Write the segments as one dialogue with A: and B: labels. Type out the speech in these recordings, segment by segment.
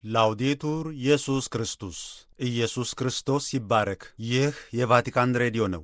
A: ላውዴቱር ኢየሱስ ክርስቶስ ኢየሱስ ክርስቶስ ይባረክ። ይህ የቫቲካን ሬዲዮ ነው።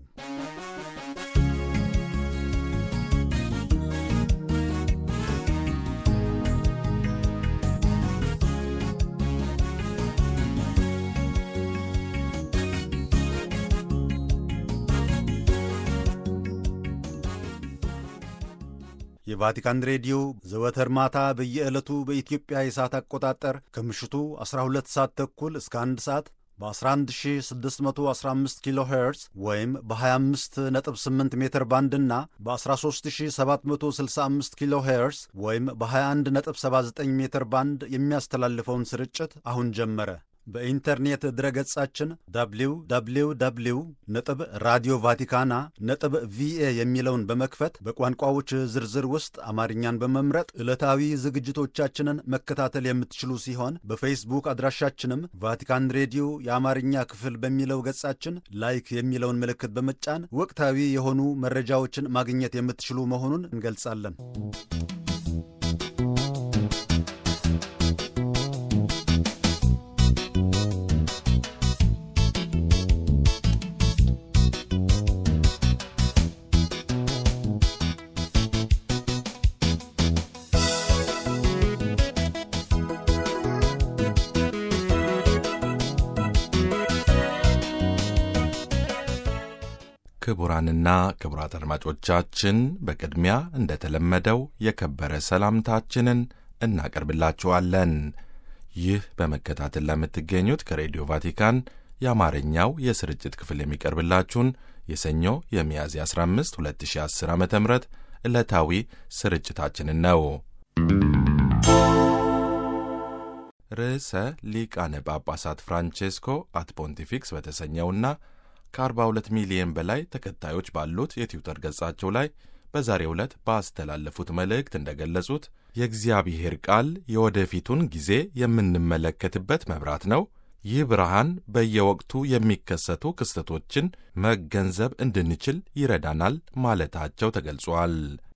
A: የቫቲካን ሬዲዮ ዘወትር ማታ በየዕለቱ በኢትዮጵያ የሰዓት አቆጣጠር ከምሽቱ 12 ሰዓት ተኩል እስከ 1 ሰዓት በ11615 ኪሎ ሄርዝ ወይም በ258 ሜትር ባንድ እና በ13765 ኪሎ ሄርዝ ወይም በ2179 ሜትር ባንድ የሚያስተላልፈውን ስርጭት አሁን ጀመረ። በኢንተርኔት ድረገጻችን www ነጥብ ራዲዮ ቫቲካና ነጥብ ቪኤ የሚለውን በመክፈት በቋንቋዎች ዝርዝር ውስጥ አማርኛን በመምረጥ ዕለታዊ ዝግጅቶቻችንን መከታተል የምትችሉ ሲሆን በፌስቡክ አድራሻችንም ቫቲካን ሬዲዮ የአማርኛ ክፍል በሚለው ገጻችን ላይክ የሚለውን ምልክት በመጫን ወቅታዊ የሆኑ መረጃዎችን ማግኘት የምትችሉ መሆኑን እንገልጻለን።
B: ክቡራንና ክቡራት አድማጮቻችን በቅድሚያ እንደተለመደው የከበረ ሰላምታችንን እናቀርብላችኋለን። ይህ በመከታተል ለምትገኙት ከሬዲዮ ቫቲካን የአማርኛው የስርጭት ክፍል የሚቀርብላችሁን የሰኞ የሚያዝያ 15 2010 ዓ ም ዕለታዊ ስርጭታችንን ነው። ርዕሰ ሊቃነ ጳጳሳት ፍራንቼስኮ አት ፖንቲፊክስ በተሰኘውና ከ42 ሚሊዮን በላይ ተከታዮች ባሉት የትዊተር ገጻቸው ላይ በዛሬው ዕለት ባስተላለፉት መልእክት እንደገለጹት የእግዚአብሔር ቃል የወደፊቱን ጊዜ የምንመለከትበት መብራት ነው። ይህ ብርሃን በየወቅቱ የሚከሰቱ ክስተቶችን መገንዘብ እንድንችል ይረዳናል ማለታቸው ተገልጿል።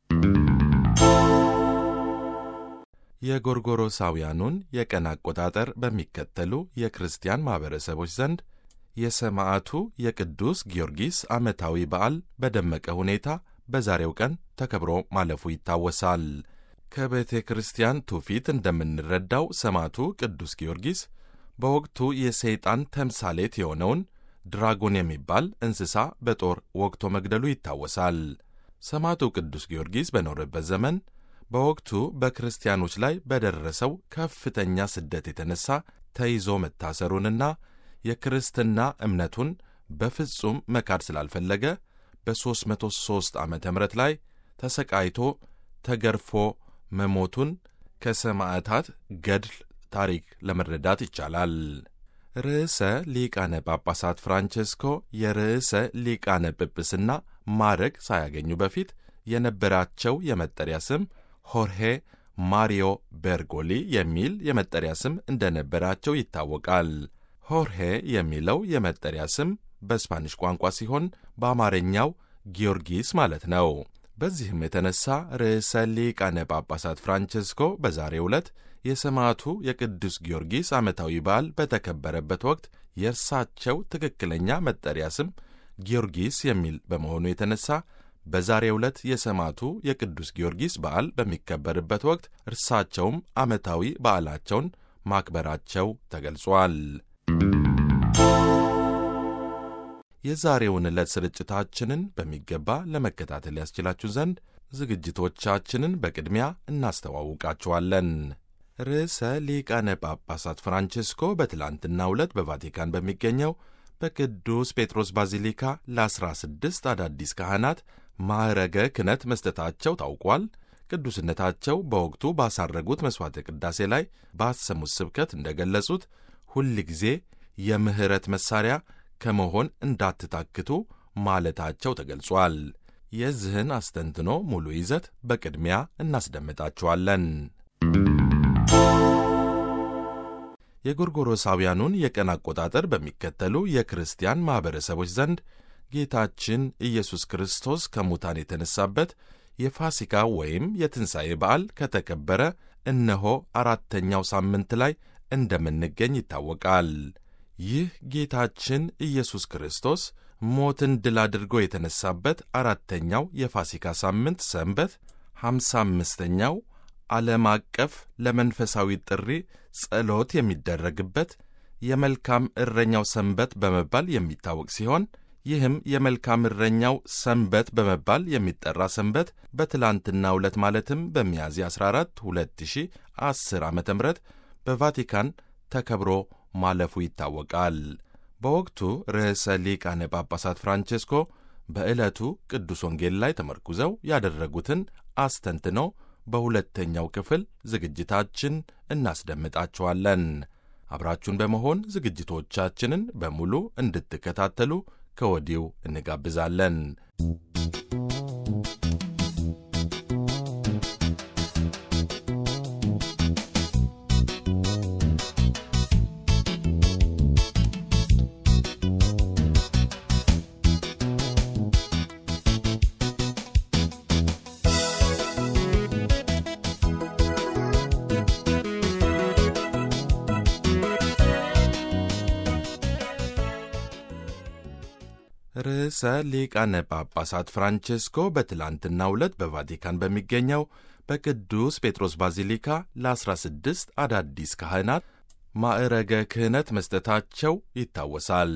B: የጎርጎሮሳውያኑን የቀን አቆጣጠር በሚከተሉ የክርስቲያን ማኅበረሰቦች ዘንድ የሰማዕቱ የቅዱስ ጊዮርጊስ ዓመታዊ በዓል በደመቀ ሁኔታ በዛሬው ቀን ተከብሮ ማለፉ ይታወሳል። ከቤተ ክርስቲያን ትውፊት እንደምንረዳው ሰማዕቱ ቅዱስ ጊዮርጊስ በወቅቱ የሰይጣን ተምሳሌት የሆነውን ድራጎን የሚባል እንስሳ በጦር ወግቶ መግደሉ ይታወሳል። ሰማዕቱ ቅዱስ ጊዮርጊስ በኖረበት ዘመን በወቅቱ በክርስቲያኖች ላይ በደረሰው ከፍተኛ ስደት የተነሳ ተይዞ መታሰሩንና የክርስትና እምነቱን በፍጹም መካድ ስላልፈለገ በ303 ዓ ም ላይ ተሰቃይቶ ተገርፎ መሞቱን ከሰማዕታት ገድል ታሪክ ለመረዳት ይቻላል። ርዕሰ ሊቃነ ጳጳሳት ፍራንቼስኮ የርዕሰ ሊቃነ ጵጵስና ማዕረግ ሳያገኙ በፊት የነበራቸው የመጠሪያ ስም ሆርሄ ማሪዮ ቤርጎሊ የሚል የመጠሪያ ስም እንደነበራቸው ይታወቃል። ሆርሄ የሚለው የመጠሪያ ስም በስፓኒሽ ቋንቋ ሲሆን በአማርኛው ጊዮርጊስ ማለት ነው። በዚህም የተነሳ ርዕሰ ሊቃነ ጳጳሳት ፍራንቼስኮ በዛሬው ዕለት የሰማዕቱ የቅዱስ ጊዮርጊስ ዓመታዊ በዓል በተከበረበት ወቅት የእርሳቸው ትክክለኛ መጠሪያ ስም ጊዮርጊስ የሚል በመሆኑ የተነሳ በዛሬው ዕለት የሰማዕቱ የቅዱስ ጊዮርጊስ በዓል በሚከበርበት ወቅት እርሳቸውም ዓመታዊ በዓላቸውን ማክበራቸው ተገልጿል። የዛሬውን ዕለት ስርጭታችንን በሚገባ ለመከታተል ያስችላችሁ ዘንድ ዝግጅቶቻችንን በቅድሚያ እናስተዋውቃችኋለን። ርዕሰ ሊቃነ ጳጳሳት ፍራንቼስኮ በትላንትናው ዕለት በቫቲካን በሚገኘው በቅዱስ ጴጥሮስ ባዚሊካ ለ16 አዳዲስ ካህናት ማዕረገ ክህነት መስጠታቸው ታውቋል። ቅዱስነታቸው በወቅቱ ባሳረጉት መሥዋዕተ ቅዳሴ ላይ ባሰሙት ስብከት እንደገለጹት ሁል ጊዜ የምሕረት መሣሪያ ከመሆን እንዳትታክቱ ማለታቸው ተገልጿል። የዚህን አስተንትኖ ሙሉ ይዘት በቅድሚያ እናስደምጣችኋለን። የጎርጎሮሳውያኑን የቀን አቆጣጠር በሚከተሉ የክርስቲያን ማኅበረሰቦች ዘንድ ጌታችን ኢየሱስ ክርስቶስ ከሙታን የተነሳበት የፋሲካ ወይም የትንሣኤ በዓል ከተከበረ እነሆ አራተኛው ሳምንት ላይ እንደምንገኝ ይታወቃል። ይህ ጌታችን ኢየሱስ ክርስቶስ ሞትን ድል አድርጎ የተነሳበት አራተኛው የፋሲካ ሳምንት ሰንበት ሃምሳ አምስተኛው ዓለም አቀፍ ለመንፈሳዊ ጥሪ ጸሎት የሚደረግበት የመልካም እረኛው ሰንበት በመባል የሚታወቅ ሲሆን ይህም የመልካም እረኛው ሰንበት በመባል የሚጠራ ሰንበት በትላንትናው ዕለት ማለትም በሚያዝያ 14 2010 ዓ ም በቫቲካን ተከብሮ ማለፉ ይታወቃል። በወቅቱ ርዕሰ ሊቃነ ጳጳሳት ፍራንቼስኮ በዕለቱ ቅዱስ ወንጌል ላይ ተመርኩዘው ያደረጉትን አስተንትነው በሁለተኛው ክፍል ዝግጅታችን እናስደምጣችኋለን። አብራችሁን በመሆን ዝግጅቶቻችንን በሙሉ እንድትከታተሉ ከወዲሁ እንጋብዛለን። ርዕሰ ሊቃነ ጳጳሳት ፍራንቼስኮ በትላንትናው ዕለት በቫቲካን በሚገኘው በቅዱስ ጴጥሮስ ባዚሊካ ለ16 አዳዲስ ካህናት ማዕረገ ክህነት መስጠታቸው ይታወሳል።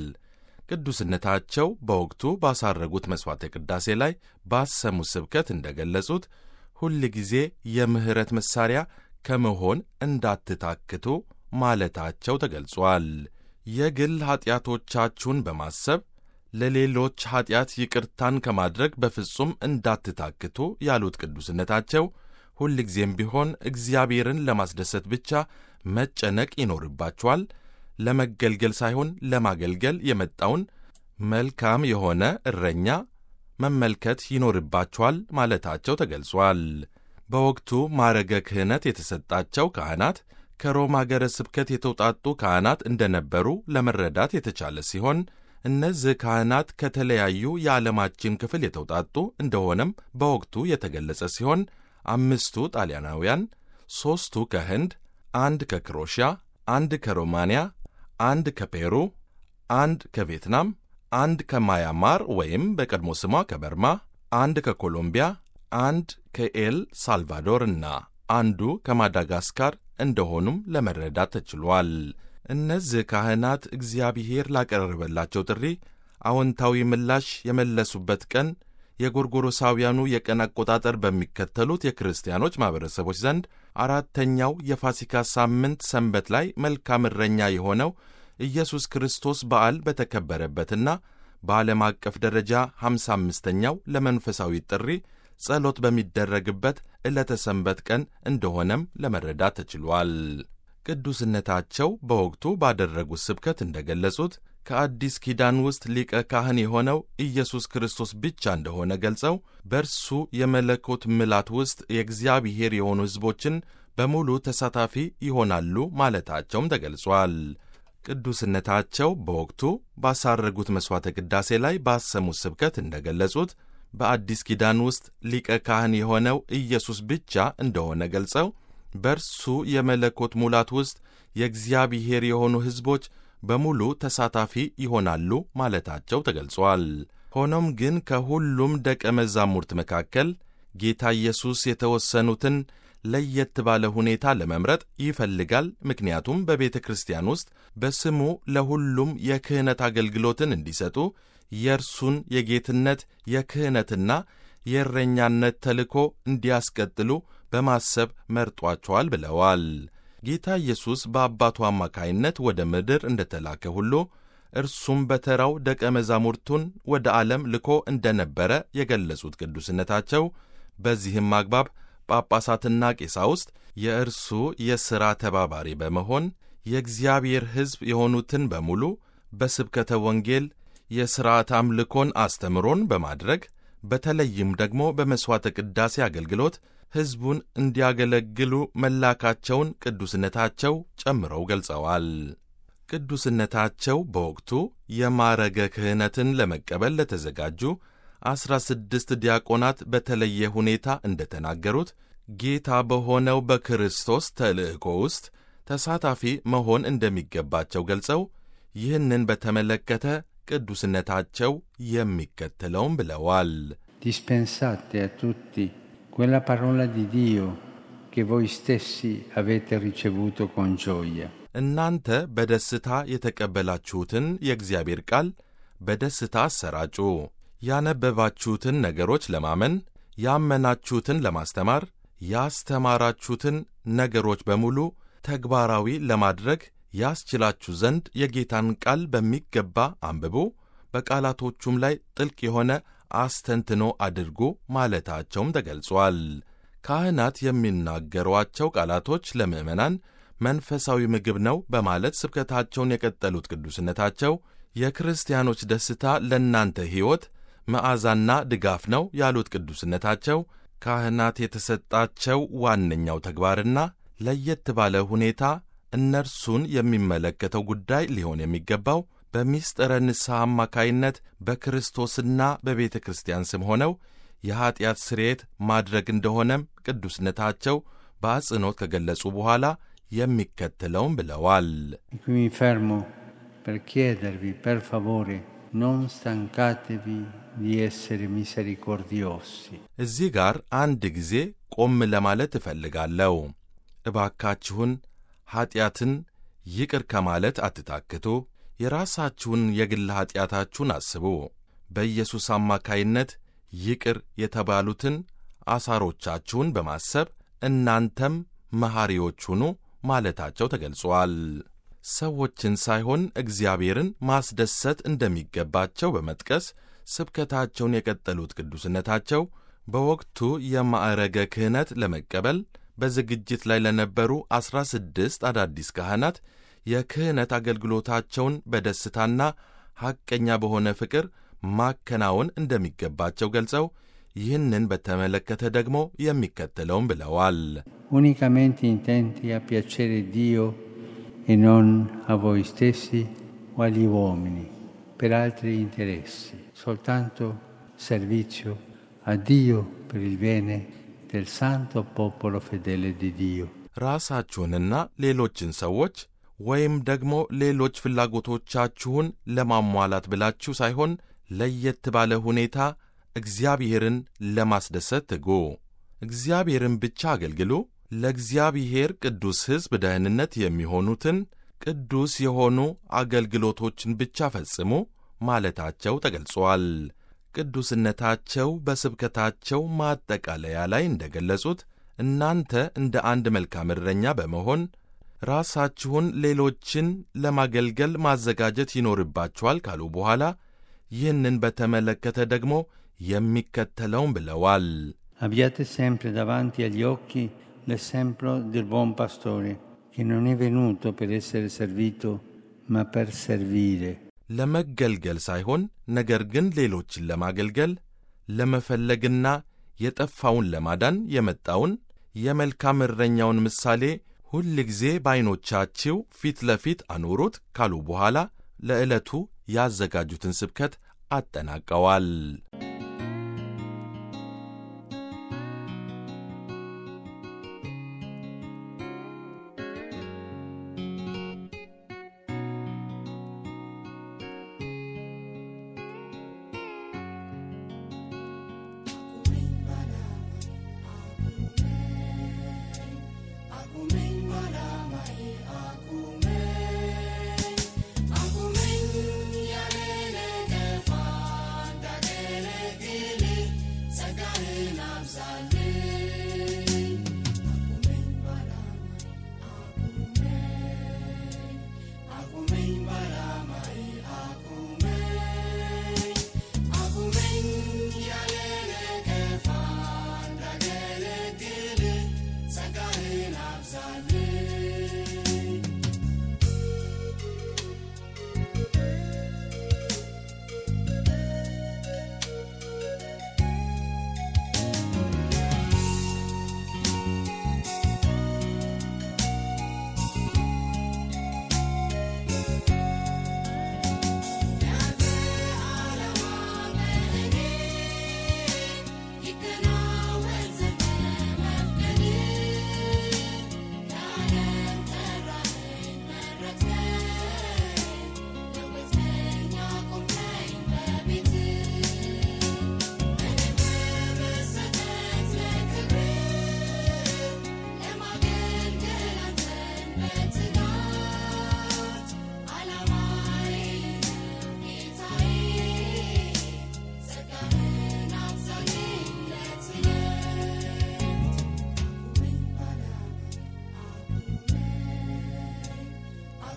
B: ቅዱስነታቸው በወቅቱ ባሳረጉት መሥዋዕተ ቅዳሴ ላይ ባሰሙት ስብከት እንደ ገለጹት ሁል ጊዜ የምሕረት መሣሪያ ከመሆን እንዳትታክቱ ማለታቸው ተገልጿል። የግል ኀጢአቶቻችሁን በማሰብ ለሌሎች ኀጢአት ይቅርታን ከማድረግ በፍጹም እንዳትታክቱ ያሉት ቅዱስነታቸው ሁልጊዜም ቢሆን እግዚአብሔርን ለማስደሰት ብቻ መጨነቅ ይኖርባችኋል። ለመገልገል ሳይሆን ለማገልገል የመጣውን መልካም የሆነ እረኛ መመልከት ይኖርባችኋል ማለታቸው ተገልጿል። በወቅቱ ማዕረገ ክህነት የተሰጣቸው ካህናት ከሮም አገረ ስብከት የተውጣጡ ካህናት እንደነበሩ ለመረዳት የተቻለ ሲሆን እነዚህ ካህናት ከተለያዩ የዓለማችን ክፍል የተውጣጡ እንደሆነም በወቅቱ የተገለጸ ሲሆን አምስቱ ጣሊያናውያን፣ ሦስቱ ከህንድ፣ አንድ ከክሮሺያ፣ አንድ ከሮማንያ፣ አንድ ከፔሩ፣ አንድ ከቪየትናም፣ አንድ ከማያማር ወይም በቀድሞ ስሟ ከበርማ፣ አንድ ከኮሎምቢያ፣ አንድ ከኤል ሳልቫዶር እና አንዱ ከማዳጋስካር እንደሆኑም ለመረዳት ተችሏል። እነዚህ ካህናት እግዚአብሔር ላቀረበላቸው ጥሪ አዎንታዊ ምላሽ የመለሱበት ቀን የጎርጎሮሳውያኑ የቀን አቆጣጠር በሚከተሉት የክርስቲያኖች ማኅበረሰቦች ዘንድ አራተኛው የፋሲካ ሳምንት ሰንበት ላይ መልካም እረኛ የሆነው ኢየሱስ ክርስቶስ በዓል በተከበረበትና በዓለም አቀፍ ደረጃ ሃምሳ አምስተኛው ለመንፈሳዊ ጥሪ ጸሎት በሚደረግበት ዕለተ ሰንበት ቀን እንደሆነም ለመረዳት ተችሏል። ቅዱስነታቸው በወቅቱ ባደረጉት ስብከት እንደ ገለጹት ከአዲስ ኪዳን ውስጥ ሊቀ ካህን የሆነው ኢየሱስ ክርስቶስ ብቻ እንደሆነ ገልጸው በእርሱ የመለኮት ምላት ውስጥ የእግዚአብሔር የሆኑ ሕዝቦችን በሙሉ ተሳታፊ ይሆናሉ ማለታቸውም ተገልጿል። ቅዱስነታቸው በወቅቱ ባሳረጉት መሥዋዕተ ቅዳሴ ላይ ባሰሙት ስብከት እንደ ገለጹት በአዲስ ኪዳን ውስጥ ሊቀ ካህን የሆነው ኢየሱስ ብቻ እንደሆነ ገልጸው በእርሱ የመለኮት ሙላት ውስጥ የእግዚአብሔር የሆኑ ሕዝቦች በሙሉ ተሳታፊ ይሆናሉ ማለታቸው ተገልጿል። ሆኖም ግን ከሁሉም ደቀ መዛሙርት መካከል ጌታ ኢየሱስ የተወሰኑትን ለየት ባለ ሁኔታ ለመምረጥ ይፈልጋል። ምክንያቱም በቤተ ክርስቲያን ውስጥ በስሙ ለሁሉም የክህነት አገልግሎትን እንዲሰጡ የእርሱን የጌትነት የክህነትና የእረኛነት ተልእኮ እንዲያስቀጥሉ በማሰብ መርጧቸዋል ብለዋል። ጌታ ኢየሱስ በአባቱ አማካይነት ወደ ምድር እንደተላከ ሁሉ እርሱም በተራው ደቀ መዛሙርቱን ወደ ዓለም ልኮ እንደነበረ የገለጹት ቅዱስነታቸው በዚህም አግባብ ጳጳሳትና ቄሳውስት የእርሱ የሥራ ተባባሪ በመሆን የእግዚአብሔር ሕዝብ የሆኑትን በሙሉ በስብከተ ወንጌል የሥርዓት አምልኮን አስተምሮን በማድረግ በተለይም ደግሞ በመሥዋዕተ ቅዳሴ አገልግሎት ሕዝቡን እንዲያገለግሉ መላካቸውን ቅዱስነታቸው ጨምረው ገልጸዋል። ቅዱስነታቸው በወቅቱ የማዕረገ ክህነትን ለመቀበል ለተዘጋጁ ዐሥራ ስድስት ዲያቆናት በተለየ ሁኔታ እንደተናገሩት ጌታ በሆነው በክርስቶስ ተልእኮ ውስጥ ተሳታፊ መሆን እንደሚገባቸው ገልጸው ይህንን በተመለከተ ቅዱስነታቸው የሚከተለውም ብለዋል።
C: Dispensate a tutti quella parola di Dio che voi stessi avete ricevuto con gioia.
B: እናንተ በደስታ የተቀበላችሁትን የእግዚአብሔር ቃል በደስታ አሰራጩ። ያነበባችሁትን ነገሮች ለማመን፣ ያመናችሁትን ለማስተማር፣ ያስተማራችሁትን ነገሮች በሙሉ ተግባራዊ ለማድረግ ያስችላችሁ ዘንድ የጌታን ቃል በሚገባ አንብቡ፣ በቃላቶቹም ላይ ጥልቅ የሆነ አስተንትኖ አድርጉ ማለታቸውም ተገልጿል። ካህናት የሚናገሯቸው ቃላቶች ለምዕመናን መንፈሳዊ ምግብ ነው በማለት ስብከታቸውን የቀጠሉት ቅዱስነታቸው የክርስቲያኖች ደስታ ለእናንተ ሕይወት መዓዛና ድጋፍ ነው ያሉት ቅዱስነታቸው ካህናት የተሰጣቸው ዋነኛው ተግባርና ለየት ባለ ሁኔታ እነርሱን የሚመለከተው ጉዳይ ሊሆን የሚገባው በሚስጥረ ንስሐ አማካይነት በክርስቶስና በቤተ ክርስቲያን ስም ሆነው የኀጢአት ስርየት ማድረግ እንደሆነም ቅዱስነታቸው በአጽንኦት ከገለጹ በኋላ የሚከተለውም ብለዋል።
C: E qui mi fermo per chiedervi, per favore, non stancatevi di essere misericordiosi.
B: እዚህ ጋር አንድ ጊዜ ቆም ለማለት እፈልጋለሁ። እባካችሁን ኀጢአትን ይቅር ከማለት አትታክቱ። የራሳችሁን የግል ኀጢአታችሁን አስቡ። በኢየሱስ አማካይነት ይቅር የተባሉትን አሳሮቻችሁን በማሰብ እናንተም መሐሪዎች ሁኑ ማለታቸው ተገልጿል። ሰዎችን ሳይሆን እግዚአብሔርን ማስደሰት እንደሚገባቸው በመጥቀስ ስብከታቸውን የቀጠሉት ቅዱስነታቸው በወቅቱ የማዕረገ ክህነት ለመቀበል በዝግጅት ላይ ለነበሩ ዐሥራ ስድስት አዳዲስ ካህናት የክህነት አገልግሎታቸውን በደስታና ሐቀኛ በሆነ ፍቅር ማከናወን እንደሚገባቸው ገልጸው ይህንን በተመለከተ ደግሞ የሚከተለውም ብለዋል።
C: Unicamente intenti a piacere Dio e non a voi stessi o agli uomini per altri interessi, soltanto servizio a Dio per il bene del santo popolo fedele di Dio.
B: ራሳችሁንና ሌሎችን ሰዎች ወይም ደግሞ ሌሎች ፍላጎቶቻችሁን ለማሟላት ብላችሁ ሳይሆን ለየት ባለ ሁኔታ እግዚአብሔርን ለማስደሰት ትጉ። እግዚአብሔርን ብቻ አገልግሉ። ለእግዚአብሔር ቅዱስ ሕዝብ ደህንነት የሚሆኑትን ቅዱስ የሆኑ አገልግሎቶችን ብቻ ፈጽሙ ማለታቸው ተገልጿል። ቅዱስነታቸው በስብከታቸው ማጠቃለያ ላይ እንደገለጹት እናንተ እንደ አንድ መልካም እረኛ በመሆን ራሳችሁን ሌሎችን ለማገልገል ማዘጋጀት ይኖርባችኋል ካሉ በኋላ ይህንን በተመለከተ ደግሞ የሚከተለውን ብለዋል።
C: Abbiate sempre davanti agli occhi l'esempio del buon pastore, che non è venuto per essere servito, ma per servire.
B: ለመገልገል ሳይሆን ነገር ግን ሌሎችን ለማገልገል ለመፈለግና የጠፋውን ለማዳን የመጣውን የመልካም እረኛውን ምሳሌ ሁል ጊዜ በዐይኖቻችሁ ፊት ለፊት አኑሩት ካሉ በኋላ ለዕለቱ ያዘጋጁትን ስብከት አጠናቀዋል።
D: Aku men ya lele ke fanda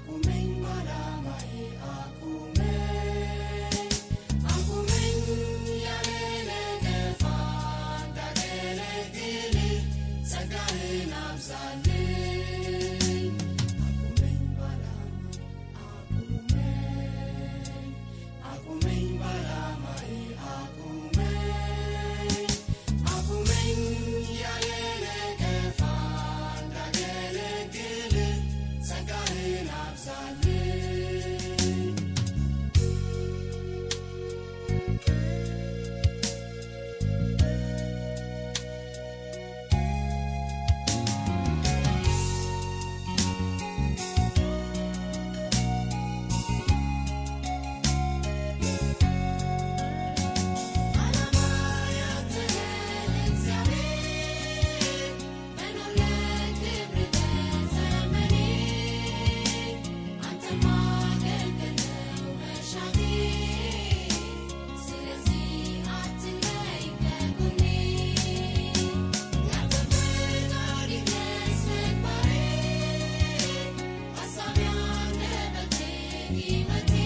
D: ሕይወቴ